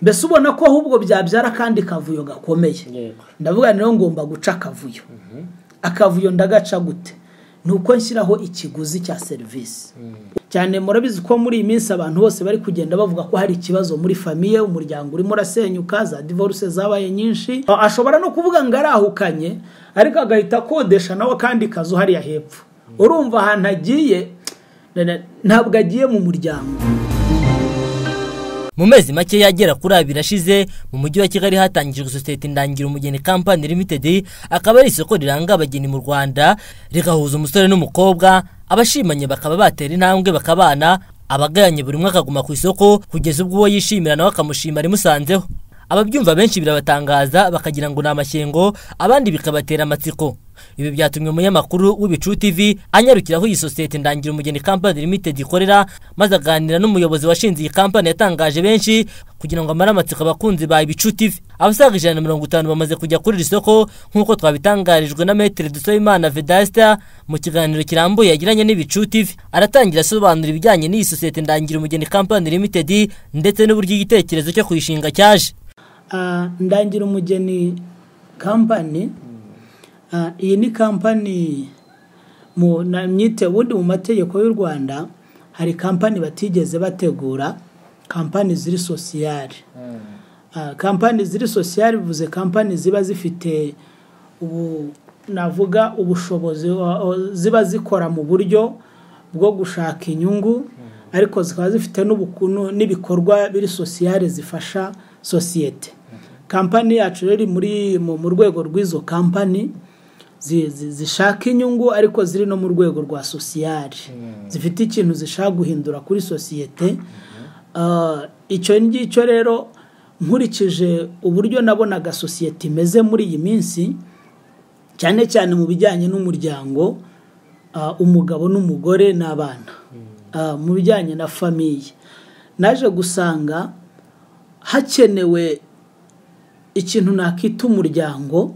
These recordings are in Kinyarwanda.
mbese ubona ko ahubwo byabyara akandi kavuyo gakomeye ndavuga rero ngomba guca akavuyo akavuyo ndagaca gute ni uko nshyiraho ikiguzi cya serivisi cyane murabizi ko muri iyi minsi abantu bose bari kugenda bavuga ko hari ikibazo muri famiye umuryango urimo urasenyuka za divorce zabaye nyinshi ashobora no kuvuga ngo arahukanye ariko agahita akodesha nawe akandi kazu hariya hepfo urumva ahantu agiye ntabwo agiye mu muryango mu mezi makeya agera kuri abiri ashize mu mujyi wa kigali hatangijwe sosiyete ndangira umugeni kampani limited akaba ari isoko riranga abageni mu rwanda rigahuza umusore n'umukobwa abashimanye bakaba batera intambwe bakabana abagayanye buri umwe akaguma ku isoko kugeza ubwo uwo yishimira nawe akamushima rimusanzeho ababyumva benshi birabatangaza bakagira ngo ni amashyengo abandi bikabatera amatsiko ibi byatumye umunyamakuru w'ibicu tv anyarukiraho iyi sosiyete ndangira umugeni kampani limited ikorera maze aganira n'umuyobozi washinze iyi kampani yatangaje benshi kugira ngo amare amatsiko abakunzi ba ibicu tv abasaga ijana na mirongo itanu bamaze kujya kuri iri soko nk'uko twabitangarijwe na metere dusoyimana vedasita mu kiganiro kirambuye yagiranye n'ibicu tv aratangira asobanura ibijyanye n'iyi sosiyete ndangira umugeni kampani limited ndetse n'uburyo igitekerezo cyo kuyishinga cyaje ndangira umugeni kampani iyi ni kampani myite ubundi mu mategeko y'u rwanda hari kampani batigeze bategura kampani ziri sosiyari kampani ziri sosiyari bivuze kampani ziba zifite navuga ubushobozi ziba zikora mu buryo bwo gushaka inyungu ariko zikaba zifite n'ibikorwa biri sosiyari zifasha sosiyete kampani yacu rero muri mu rwego rw'izo kampani zishaka inyungu ariko ziri no mu rwego rwa sosiyari zifite ikintu zishaka guhindura kuri sosiyete icyo ngicyo rero nkurikije uburyo nabonaga sosiyete imeze muri iyi minsi cyane cyane mu bijyanye n'umuryango umugabo n'umugore n'abana mu bijyanye na famiye naje gusanga hakenewe ikintu nakita umuryango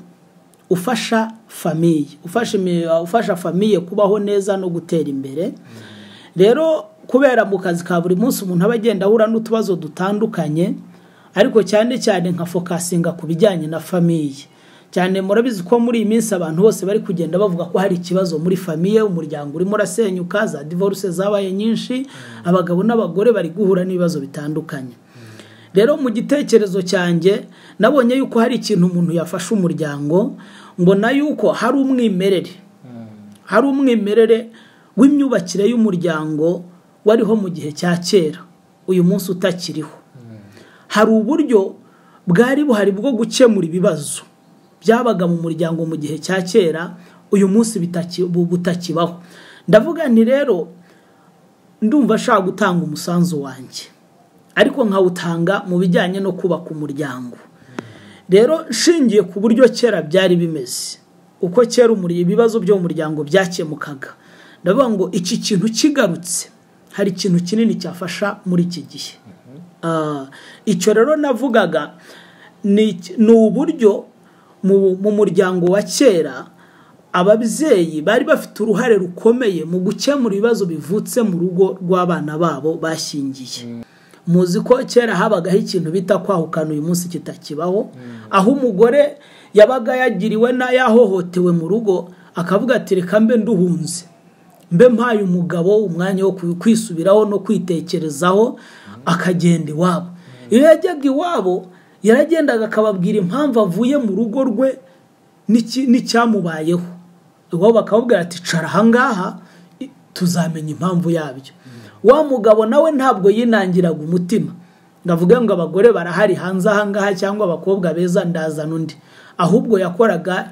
ufasha famiye ufasha famiye kubaho neza no gutera imbere rero kubera mu kazi ka buri munsi umuntu aba agenda ahura n'utubazo dutandukanye ariko cyane cyane nka fokasinga ku bijyanye na famiye cyane murabizi ko muri iyi minsi abantu bose bari kugenda bavuga ko hari ikibazo muri famiye umuryango urimo urasenyuka za divorce zabaye nyinshi abagabo n'abagore bari guhura n'ibibazo bitandukanye rero mu gitekerezo cyanjye nabonye yuko hari ikintu umuntu yafashe umuryango mbona yuko hari umwimerere hari umwimerere w'imyubakire y'umuryango wariho mu gihe cya kera uyu munsi utakiriho hari uburyo bwari buhari bwo gukemura ibibazo byabaga mu muryango mu gihe cya kera uyu munsi butakibaho ndavuga nti rero ndumva ashaka gutanga umusanzu wanjye ariko nkawutanga mu bijyanye no kubaka umuryango rero nshingiye ku buryo kera byari bimeze uko kera ibibazo byo mu muryango byakemukaga ndavuga ngo iki kintu kigarutse hari ikintu kinini cyafasha muri iki gihe icyo rero navugaga ni uburyo mu muryango wa kera ababyeyi bari bafite uruhare rukomeye mu gukemura ibibazo bivutse mu rugo rw'abana babo bashyingiye muzi ko kera habagaho ikintu bita kwahukana uyu munsi kitakibaho aho umugore yabaga yagiriwe yahohotewe mu rugo akavuga ati reka mbe nduhunze mbe mpaye umugabo umwanya wo kwisubiraho no kwitekerezaho akagenda iwabo iyo yajyaga iwabo yaragendaga akababwira impamvu avuye mu rugo rwe n'icyamubayeho iwabo bakababwira ati cara ahangaha tuzamenya impamvu yabyo wa mugabo nawe ntabwo yinangiraga umutima ndavuga ngo abagore barahari hanze ahangaha cyangwa abakobwa beza ndazana undi ahubwo yakoraga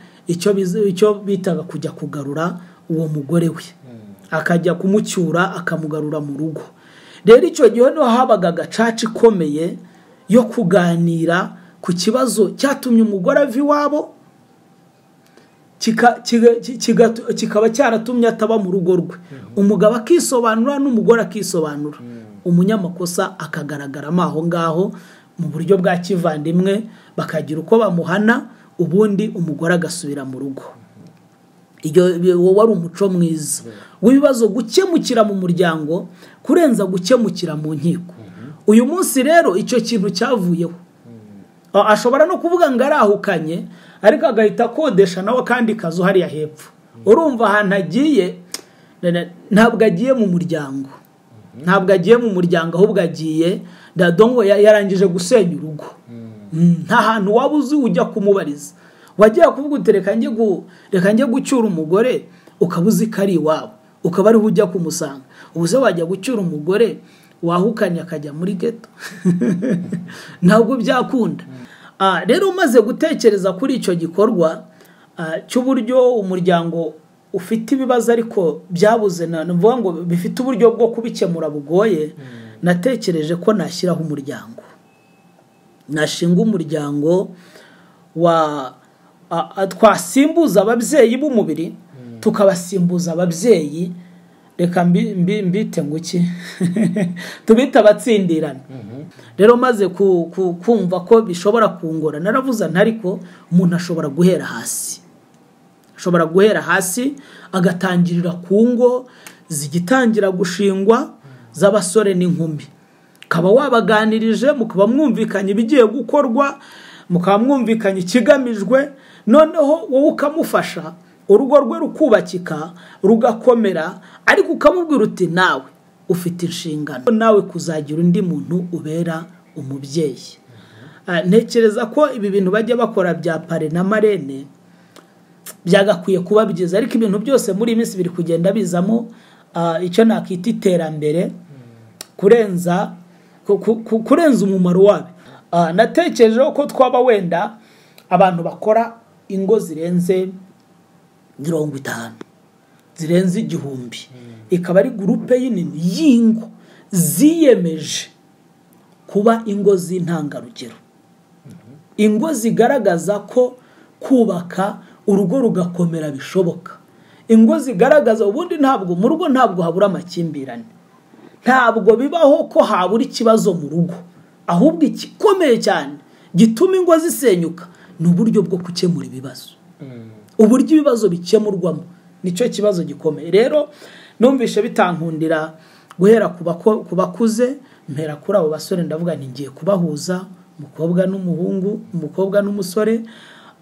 icyo bitaga kujya kugarura uwo mugore we akajya kumucyura akamugarura mu rugo rero icyo gihe niho habaga agacaca ikomeye yo kuganira ku kibazo cyatumye umugore ava iwabo kikaba cyaratumye ataba mu rugo rwe umugabo akisobanura n'umugore akisobanura umunyamakosa akagaragaramo aho ngaho mu buryo bwa kivandimwe bakagira uko bamuhana ubundi umugore agasubira mu rugo uwo wari umuco mwiza w'ibibazo gukemukira mu muryango kurenza gukemukira mu nkiko uyu munsi rero icyo kintu cyavuyeho A- ashobora no kuvuga ngo arahukanye ariko agahita akodesha nawe akandi kazu hariya hepfo urumva ahantu agiye na- na- ntabwo agiye mu muryango ntabwo agiye mu muryango ahubwo agiye dadongo ya- yarangije gusenya urugo Mm, nta hantu waba uzi ujya kumubariza wagiye kuvuga uti reka njye gu- reka njye gucyura umugore ukaba uzi ko ari iwabo ukaba ariho ujya kumusanga ubu se wajya gucyura umugore wahukanye akajya muri geto ntabwo byakunda Ah, rero umaze gutekereza kuri icyo gikorwa ah, cy'uburyo umuryango ufite ibibazo ariko byabuze na ni ukuvuga ngo bifite uburyo bwo kubikemura bugoye natekereje ko nashyiraho umuryango nashinga umuryango wa a- a- twasimbuza ababyeyi b'umubiri tukabasimbuza ababyeyi reka mbi- mbi- mbite ngo iki tubite abatsindirane rero maze ku- ku- kumva ko bishobora kungora naravuze ntariko umuntu ashobora guhera hasi ashobora guhera hasi agatangirira ku ngo zigitangira gushingwa z'abasore n'inkumi ukaba wabaganirije mukaba mwumvikanye ibigiye gukorwa mukaba mwumvikanye ikigamijwe noneho wowe ukamufasha urugo rwe rukubakika rugakomera ariko ukamubwira uti nawe ufite inshingano nawe kuzagira undi muntu ubera umubyeyi Ah, ntekereza ko ibi bintu bajya bakora bya pare na marene byagakwiye kuba byiza ariko ibintu byose muri iyi minsi biri kugenda bizamo ah, icyo nakwita iterambere kurenza ku- ku- ku- kurenza umumaro wabi Ah, natekerejeho ko twaba wenda abantu bakora ingo zirenze mirongo itanu zirenze igihumbi ikaba ari gurupe y'inini y'ingo ziyemeje kuba ingo z'intangarugero ingo zigaragaza ko kubaka urugo rugakomera bishoboka ingo zigaragaza ubundi ntabwo mu rugo ntabwo habura amakimbirane ntabwo bibaho ko habura ikibazo mu rugo ahubwo igikomeye cyane gituma ingo zisenyuka ni uburyo bwo gukemura ibibazo uburyo ibibazo bikemurwamo nicyo kibazo gikomeye rero numvishe bitankundira guhera ku bako- ku bakuze mpera kuri abo basore ndavuga nti ngiye kubahuza umukobwa n'umuhungu umukobwa n'umusore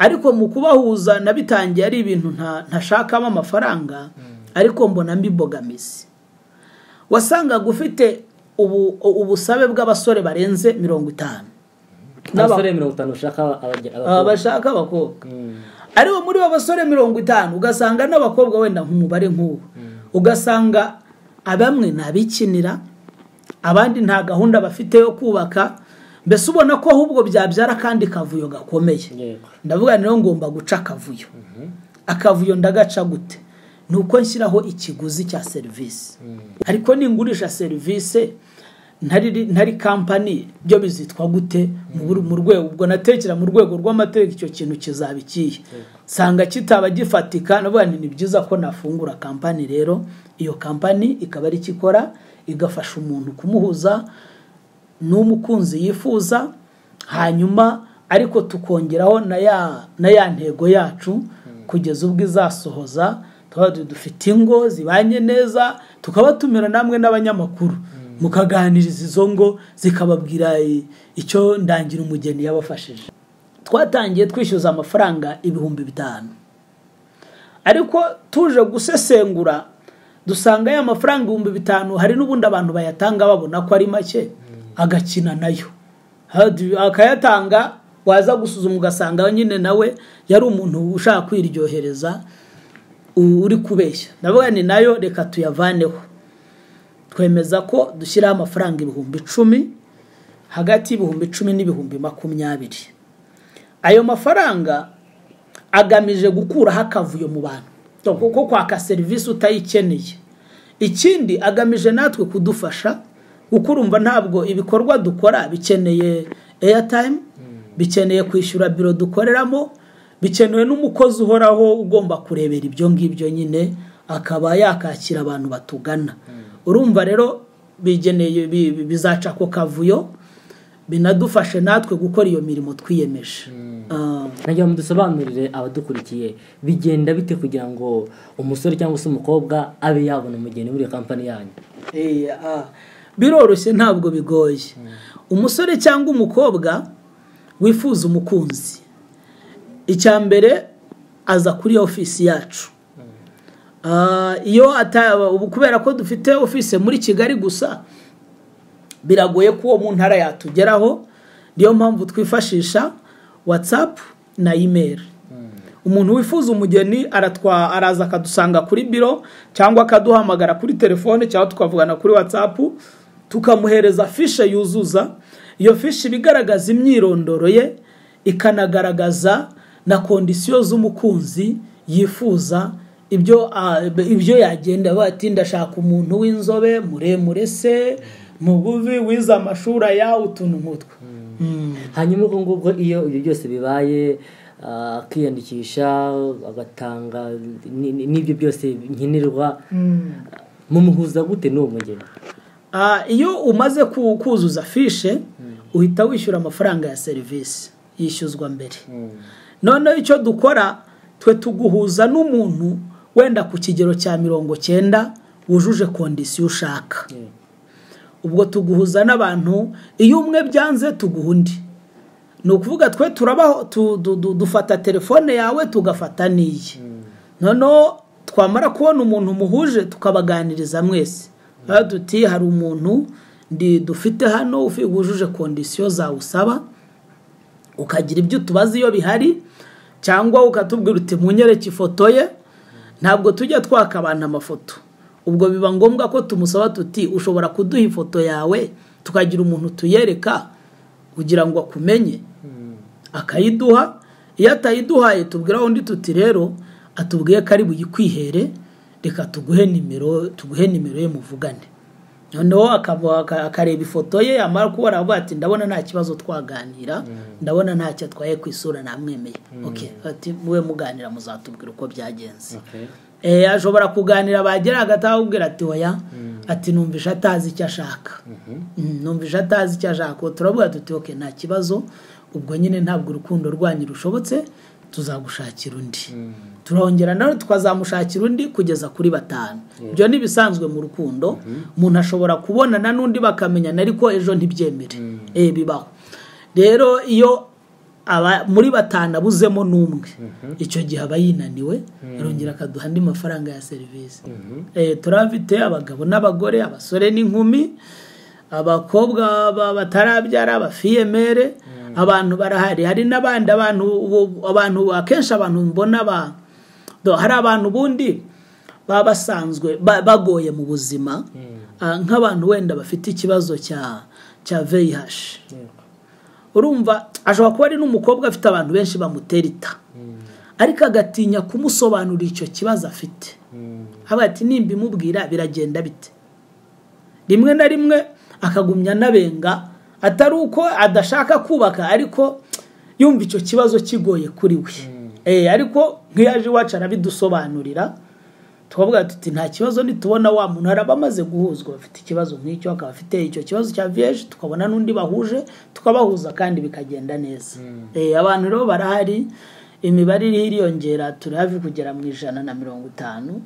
ariko mu kubahuza nabitangiye ari ibintu nta- ntashakamo amafaranga ariko mbona mbibogamizi wasangaga ufite ubu- ubusabe bw'abasore barenze mirongo itanu abasore mirongo itanu bashaka abage- Aba abakobwa bashaka abakobwa Mm. aribo muri bo basore mirongo itanu ugasanga n'abakobwa wenda nk'umubare nk'uwo ugasanga abamwe ni abikinira abandi nta gahunda bafite yo kubaka mbese ubona ko ahubwo byabyara akandi kavuyo gakomeye Yego. ndavuga rero ngomba guca akavuyo akavuyo ndagaca gute ni uko nshyiraho ikiguzi cya serivisi ariko ningurisha serivisi ntari ntari kampani byo bizitwa gute mu bur- mu rwego ubwo natekera mu rwego rw'amategeko icyo kintu kizaba ikihe nsanga kitaba gifatika navuga nti ni byiza ko nafungura kampani rero iyo kampani ikaba ari ikikora igafasha umuntu kumuhuza n'umukunzi yifuza hanyuma ariko tukongeraho na ya na ya ntego yacu kugeza ubwo izasohoza tuba dufite ingo zibanye neza tukaba tumera namwe n'abanyamakuru mukaganiriza izo ngo zikababwira eh, icyo ndangira umugeni yabafashije twatangiye twishyuza amafaranga ibihumbi bitanu ariko tuje gusesengura dusanga ya mafaranga ibihumbi bitanu hari n'ubundi abantu bayatanga babona ko ari make agakina nayo Hadi- akayatanga waza gusuzuma ugasanga nyine nawe yari umuntu ushaka kwiryohereza u- uri kubeshya ndavuga ni nayo reka tuyavaneho twemeza ko dushyiraho amafaranga ibihumbi icumi hagati y'ibihumbi icumi n'ibihumbi makumyabiri ayo mafaranga agamije gukuraho akavuyo mu bantu kuko kwaka serivisi utayikeneye ikindi agamije natwe kudufasha kuko urumva ntabwo ibikorwa dukora bikeneye airtime bikeneye kwishyura biro dukoreramo bikenewe n'umukozi uhoraho ugomba kurebera ibyo ngibyo nyine akaba yakakira abantu batugana urumva rero bigeneye bi- bi- bizaca ako kavuyo binadufashe natwe gukora iyo mirimo twiyemeje Ah. nagira ngo dusobanurire abadukurikiye bigenda bite kugira ngo umusore cyangwa se umukobwa abe yabona umugeni muri iyo kampani yanyu Eh, ah. biroroshye ntabwo bigoye umusore cyangwa umukobwa wifuza umukunzi icya mbere aza kuri ofisi yacu Ah, iyo ata- ubu kubera ko dufite ofisi muri kigali gusa biragoye ko uwo mu ntara yatugeraho niyo mpamvu twifashisha watsapu na imeri umuntu wifuza umugeni aratwa araza akadusanga kuri biro cyangwa akaduhamagara kuri telefone cyangwa tukavugana kuri watsapu tukamuhereza fishe yuzuza iyo fishe iba igaragaza imyirondoro ye ikanagaragaza na kondisiyo z'umukunzi yifuza ibyo ah, ibyo yagenda bati ndashaka umuntu w'inzobe muremure se mugufi wize amashuri aya utuntu nk'utwo Mm. hanyuma ubwo ngubwo iyo ibyo byose bibaye ah, akiyandikisha agatanga ni- ni- n'ibyo byose nkenerwa mumuhuza gute n'uwo mugeni Ah, iyo umaze ku- kuzuza fishe uhita wishyura amafaranga ya serivisi yishyuzwa mbere noneho icyo dukora twe tuguhuza n'umuntu wenda ku kigero cya mirongo cyenda wujuje kondisiyo ushaka ubwo tuguhuza n'abantu iyo umwe byanze tuguha undi ni ukuvuga twe turabaho tu- du- du- dufata telefone yawe tugafata n'iye noneho twamara kubona umuntu muhuje tukabaganiriza mwese Aho duti hari umuntu ndi dufite hano ufi- wujuje kondisiyo zawusaba ukagira ibyo utubaza iyo bihari cyangwa ukatubwira uti munyereke ifoto ye ntabwo tujya twaka abantu amafoto ubwo biba ngombwa ko tumusaba tuti ushobora kuduha ifoto yawe tukagira umuntu tuyereka kugira ngo akumenye akayiduha iyo atayiduhaye tubwira undi tuti rero atubwiye ko ari buyikwihere reka tuguhe nimero tuguhe nimero ye muvugane noneho akaba- aka- akareba ifoto ye yamara kubona aravuga ati ndabona nta kibazo twaganira ndabona ntacyo atwaye ku isura namwemeye okay ati muwe muganira muzatubwira uko byagenze Eh, ashobora kuganira bagera hagati akubwira ati oya ati numvisha atazi icyo ashaka Mm, numvisha atazi icyo ashaka turavuga tuti oke nta kibazo ubwo nyine ntabwo urukundo rwanyu rushobotse tuzagushakira undi turongera nawe tukazamushakira undi kugeza kuri batanu ibyo ni ibisanzwe mu rukundo umuntu ashobora kubonana n'undi bakamenyana ariko ejo ntibyemere Eh, bibaho rero iyo aba muri batanu abuzemo n'umwe icyo gihe aba yinaniwe arongera akaduha andi mafaranga ya serivisi Eh, turabafite abagabo n'abagore abasore n'inkumi abakobwa ba- batarabyara abafiyemere abantu barahari hari n'abandi abantu ubu- abantu akenshi abantu mbona ba do- hari abantu ubundi baba basanzwe ba- bagoye mu buzima Ah, nk'abantu wenda bafite ikibazo cya cya VIH urumva ashobora kuba ari n'umukobwa afite abantu benshi bamutera ita ariko agatinya kumusobanurira icyo kibazo afite avuga ati nimba imubwira biragenda bite rimwe na rimwe akagumya anabenga atari uko adashaka kubaka ariko yumva icyo kibazo kigoye kuri we Eh, ariko nk'iyo aje iwacu arabidusobanurira tukavuga tuti nta kibazo nitubona wa muntu hari abamaze guhuzwa bafite ikibazo nk'icyo akaba afite icyo kibazo cya viyeje tukabona n'undi bahuje tukabahuza kandi bikagenda neza Eh, abantu rero barahari imibare iriho iriyongera turi hafi kugera mu ijana na mirongo itanu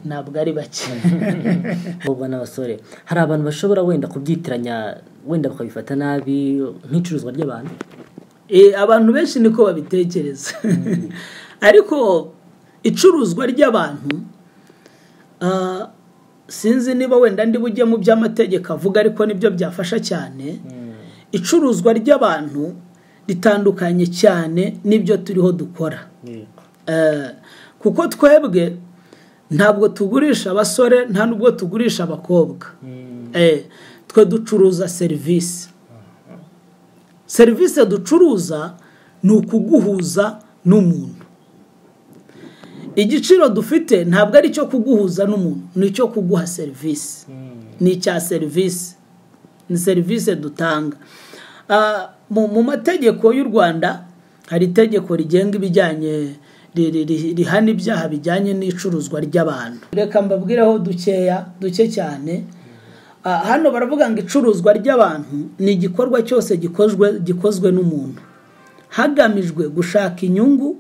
ntabwo ari bake abakobwa n'abasore hari abantu bashobora wenda kubyitiranya wenda bakabifata nabi nk'icuruzwa ry'abantu Eh, abantu benshi niko babitekereza ariko icuruzwa ry'abantu ah, sinzi niba wenda ndi bujye mu byo amategeko avuga ariko nibyo byafasha cyane icuruzwa ry'abantu ritandukanye cyane n'ibyo turiho dukora Eh, kuko twebwe ntabwo tugurisha abasore nta n'ubwo tugurisha abakobwa Eh, twe ducuruza serivisi serivisi ducuruza ni ukuguhuza n'umuntu igiciro dufite ntabwo ari icyo kuguhuza n'umuntu ni icyo kuguha serivisi ni icya serivisi ni serivisi dutanga Ah, mu mu mategeko y'u rwanda hari itegeko rigenga ibijyanye ri- ri- ri- rihana ibyaha bijyanye n'icuruzwa ry'abantu reka mbabwireho dukeya duke cyane Ah, hano baravuga ngo icuruzwa ry'abantu ni igikorwa cyose gikozwe gikozwe n'umuntu hagamijwe gushaka inyungu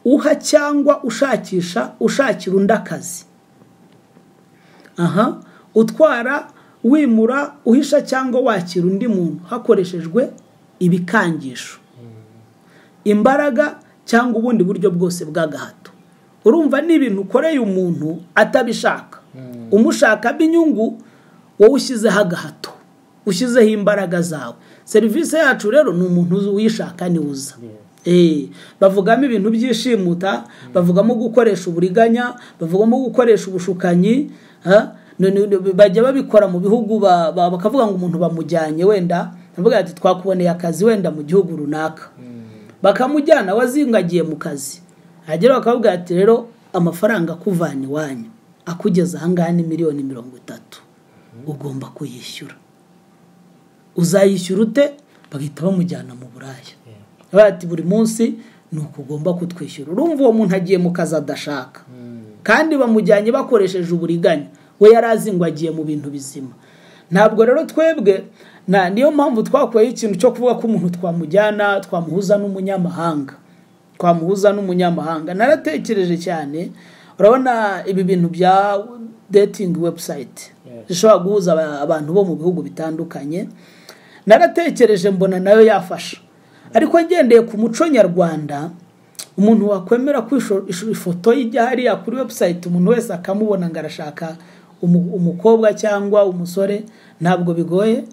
uha cyangwa ushakisha ushakira undi akazi aha utwara wimura uhisha cyangwa wakira undi muntu hakoreshejwe ibikangisho imbaraga cyangwa ubundi buryo bwose bw'agahato urumva ni ibintu ukoreye umuntu atabishaka umushakamo inyungu wowe ushyizeho agahato ushyizeho imbaraga zawe serivisi yacu rero ni umuntu uyishaka niwe uza bavugamo ibintu by'ishimuta bavugamo gukoresha uburiganya bavugamo gukoresha ubushukanyi bajya babikora mu bihugu bakavuga ngo umuntu bamujyanye wenda bavuga ati twakuboneye akazi wenda mu gihugu runaka bakamujyana wazingagiye mu kazi hagera bakavuga ati rero amafaranga akuvana iwanyu akugeza ahangaha ni miliyoni mirongo itatu ugomba kuyishyura uzayishyura ute bagahita bamujyana mu buraya bati buri munsi ni uko ugomba kutwishyura urumva uwo muntu agiye mu kazi adashaka kandi bamujyanye bakoresheje uburiganya we yari azi ngo agiye mu bintu bizima ntabwo rero twebwe niyo mpamvu twakuyeho ikintu cyo kuvuga ko umuntu twamujyana twamuhuza n'umunyamahanga twamuhuza n'umunyamahanga naratekereje cyane urabona ibi bintu bya datingi webusayiti zishobora guhuza abantu bo mu bihugu bitandukanye naratekereje mbona nayo yafasha ariko ngendeye ku muco nyarwanda umuntu wakwemera ko ifoto y'ijya hariya kuri webusayiti umuntu wese akamubona ngo arashaka umukobwa cyangwa umusore ntabwo bigoye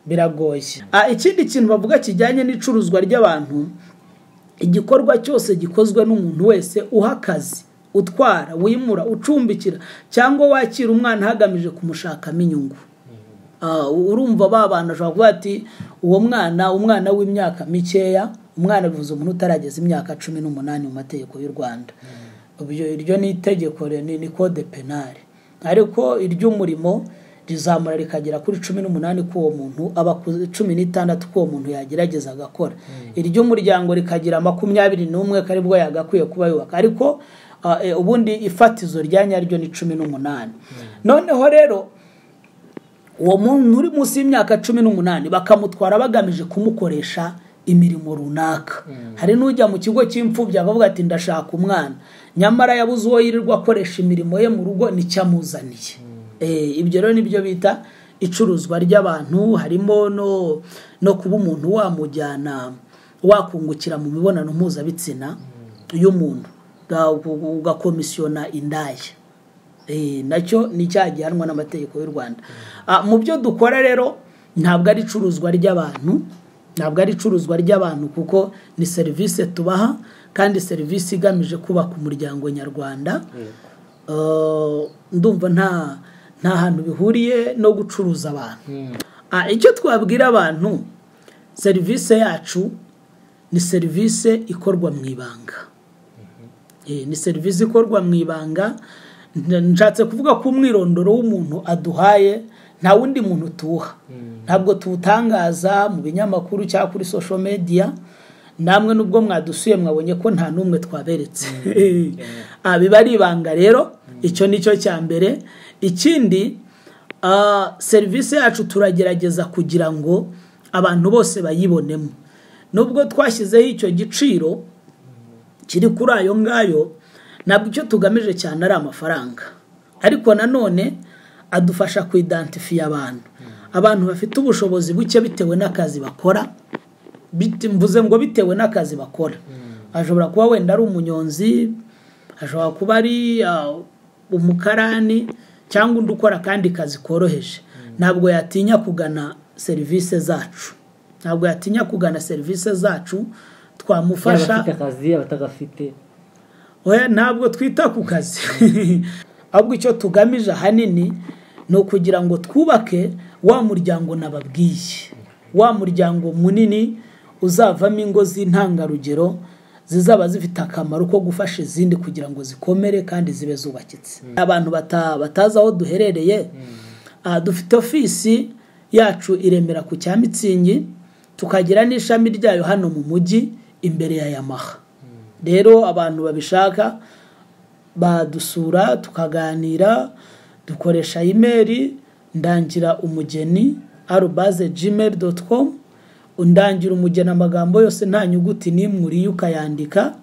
biragoye ikindi kintu bavuga kijyanye n'icuruzwa ry'abantu igikorwa cyose gikozwe n'umuntu wese uha akazi utwara wimura ucumbikira cyangwa wakira umwana hagamije kumushakamo inyungu urumva ba bantu ashobora kuba ati uwo mwana umwana w'imyaka mikeya umwana bivuze umuntu utarageza imyaka cumi n'umunani mu mategeko y'u rwanda iryo ni itegeko ni kode penali ariko iry'umurimo rizamura rikagera kuri cumi n'umunani k'uwo muntu aba cumi n'itandatu k'uwo muntu yagerageza agakora iry'umuryango rikagira makumyabiri n'umwe karibwo yagakwiye kuba yubaka ariko ubundi ifatizo rya nyaryo ni cumi n'umunani noneho rero uwo muntu uri munsi y'imyaka cumi n'umunani bakamutwara bagamije kumukoresha imirimo runaka hari n'ujya mu kigo cy'imfubyi akavuga ati ndashaka umwana nyamara yabuze uwo yirirwa akoresha imirimo ye mu rugo nicyo amuzaniye ibyo rero nibyo bita icuruzwa ry'abantu harimo no kuba umuntu wamujyana wakungukira mu mibonano mpuzabitsina y'umuntu ugakomisiyona indaya nacyo ni icyaha gihanwa n'amategeko y'u rwanda mu byo dukora rero ntabwo ari icuruzwa ry'abantu ntabwo ari icuruzwa ry'abantu kuko ni serivisi tubaha kandi serivisi igamije kubaka umuryango nyarwanda ndumva nta nta hantu bihuriye no gucuruza abantu icyo twabwira abantu serivisi yacu ni serivisi ikorwa mu ibanga ni serivisi ikorwa mu ibanga nshatse kuvuga ko umwirondoro w'umuntu aduhaye nta wundi muntu tuwuha ntabwo tuwutangaza mu binyamakuru cyangwa kuri social media namwe nubwo mwadusuye mwabonye ko nta n'umwe twaberetse biba ari ibanga rero icyo ni cyo cya mbere ikindi serivisi yacu turagerageza kugira ngo abantu bose bayibonemo nubwo twashyizeho icyo giciro kiri kuri ayo ngayo ntabwo icyo tugamije cyane ari amafaranga ariko nanone adufasha kuidantifiya abantu abantu bafite ubushobozi buke bitewe n'akazi bakora mvuze ngo bitewe n'akazi bakora ashobora kuba wenda ari umunyonzi ashobora kuba ari umukarani cyangwa undi ukora akandi kazi koroheje ntabwo yatinya kugana serivisi zacu ntabwo yatinya kugana serivisi zacu twamufasha akazi abatagafite ntabwo twita ku kazi ahubwo icyo tugamije ahanini ni ukugira ngo twubake wa muryango nababwiye wa muryango munini uzavamo ingo z'intangarugero zizaba zifite akamaro ko gufasha izindi kugira ngo zikomere kandi zibe zubakitse abantu batazi aho duherereye dufite ofisi yacu iremera ku cya mitsingi tukagira n'ishami ryayo hano mu mujyi imbere ya yamaha rero abantu babishaka badusura tukaganira dukoresha imeri ndangira umugeni arubaze jimeri doti komu undangira umugeni amagambo yose nta nyuguti n'imwe uriye ukayandika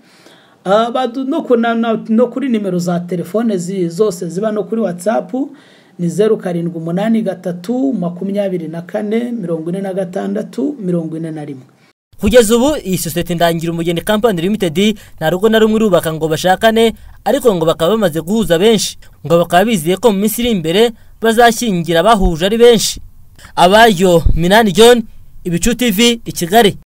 no kuri nimero za telefone zose ziba no kuri watsapu ni zeru karindwi umunani gatatu makumyabiri na kane mirongo ine na gatandatu mirongo ine na rimwe kugeza ubu iyi sosiyete ndangira umugeni kampani limitedi nta rugo na rumwe irubaka ngo bashakane ariko ngo bakaba bamaze guhuza benshi ngo bakaba bizeye ko mu minsi iri imbere bazashyingira abahuje ari benshi abayo minani john ibicu tv i kigali